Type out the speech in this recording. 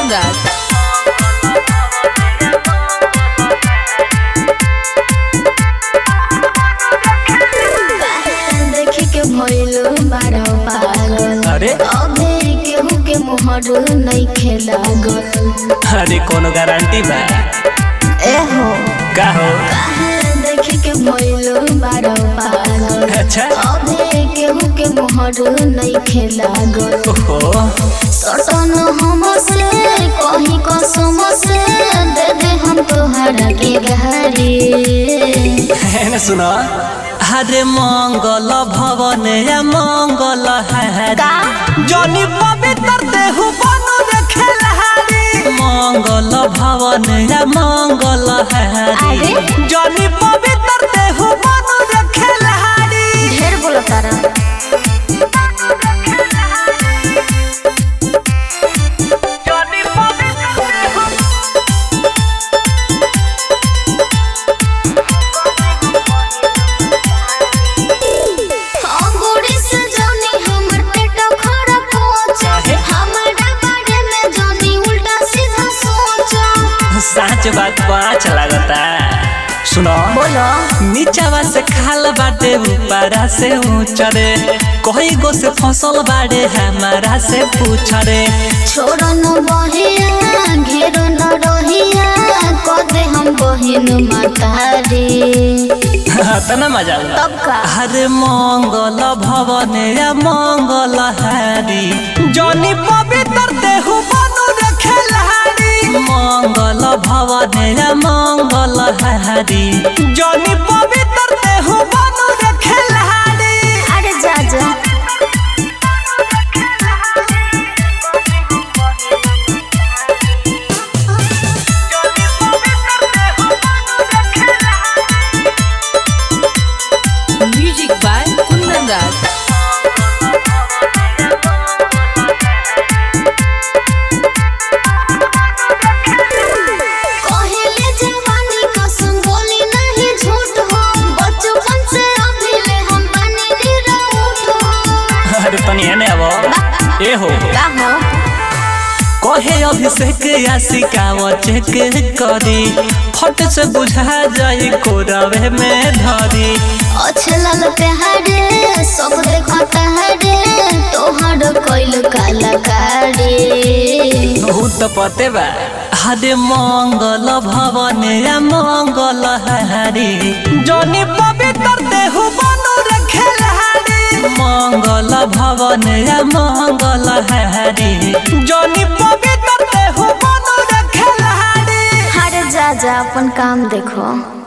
राज देखे के भइल बारह पागल अरे अबे केहू के मोहर नहीं खेलागल अरे कोनो गारंटी बा एहो का हो देखे के भइल बारह पागल अच्छा अबे केहू के मोहर नहीं खेलागल ओहो सटन हमसे कहीं कसम से दे दे हम तोहरा के गहरी है ना सुनो हरे मंगल भवन या मंगल हरि जनी पवित्र देहु बनु रे खेलहारी मंगल भवन या मंगल हरि अरे? जनी पवित्र देहु बनु रे खेलहारी ढेर बोलो तारा जनी पवित्र देहु अंगूरी से जानी हमर पेट खराब पहुंचा काहे? हमारा बारे में जानी उल्टा सीधा सोचा सच बात पाँच लागता सुनो बोलो नीचावा से खाल बाटे ऊपरा से ऊंचरे कोई गो से फसल बाड़े हमारा से पूछरे छोड़ न बहिया घेर न रहिया कदे हम बहिन मातारी तना मजा आउला। तब का हरे मंगल भवन या मंगल हारी जनी पवित्र देहु बनु रे खेलहारी मंगल भवन या मंगल हारी जनी पवित्र देहु बनु रे खेलहारी अरे जा जा म्यूजिक बाय कुंदन राज कहले जवानी कसम बोली नहीं झूठ हो बचपन से अभी ले हम बनी निराउट हो अरे तनी एने अब ए हो का हो कहे अभिषेक या सिकाव चेक करी फट से बुझा जाई कोरवे में धरी अच्छे लाल प्यारे सब देखता है रे तोहर कैल कलाकारी बहुत पते बा हरे मंगल भवन या मंगल हारी जनी पवित्र देहु बनु रे खेलहारी मंगल भवन या मंगल हारी जनी पवित्र देहु बनु रे खेलहारी हर जा जा अपन काम देखो